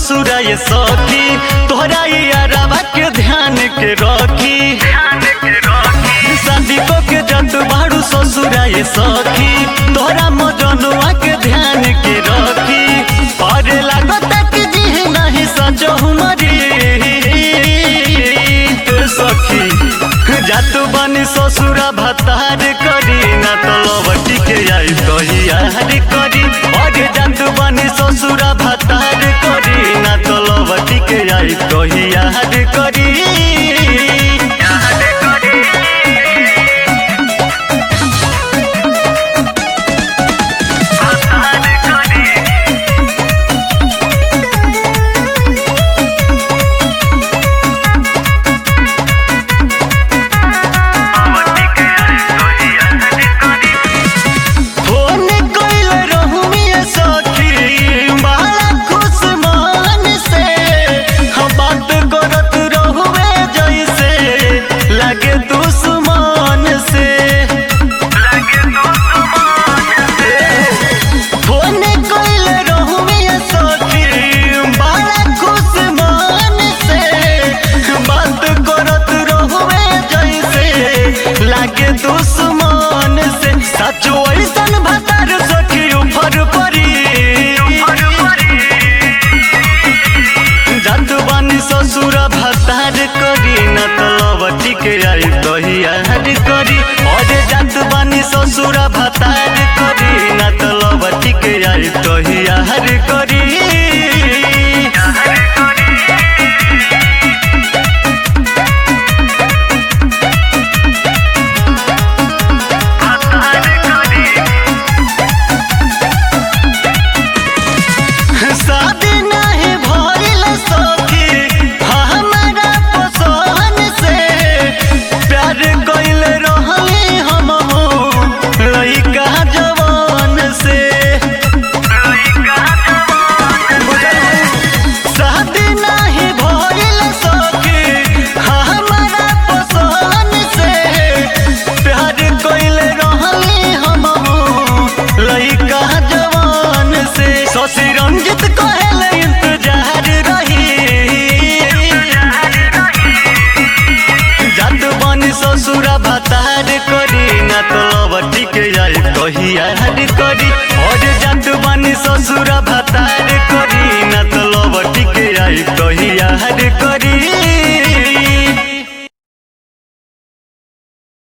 ससुरा ये सखी तोहरा यारवा के ध्यान के रखी शादी को के जत बाड़ू ससुरा ये सखी तोहरा मजनुआ के ध्यान के रखी परे लागत कि जी नहीं सजहु मरी सखी जातु बनी ससुरा भतार करी ना तो लवटी के आई कही यार करी अरे जातु बनी ससुरा भतार करी ना तो लवटी के आई कही यार करी फोन कइल रहुमिए सखी बड़ा खुश मन से हम बात करत रहुए जैसे लगे दुश्मन से फोन कइल रहुमिए सखी बड़ा खुश मन से बात करत रहुए जैसे लगे दुश्मन से सचो ऐसन भतार सखी उफर परी जत बानी ससुर भतार करी न तो लवटी के आई दहियार करी अरे जत बानी ससुर भतार करी न तो लवटी के आई दहियार करी शादी नहीं भइल सखी हमारा पसंद से प्यार कइल रहली हम लइका जवान से शादी नहीं भइल सखी हमारा पसंद से प्यार कइल रहली हम लइका जवान से शशि रंजित कहल इंतजार रही जात बनी ससुरा भतार करी ना तो लवटी के आई कही यार करी और जात बनी ससुरा भतार करी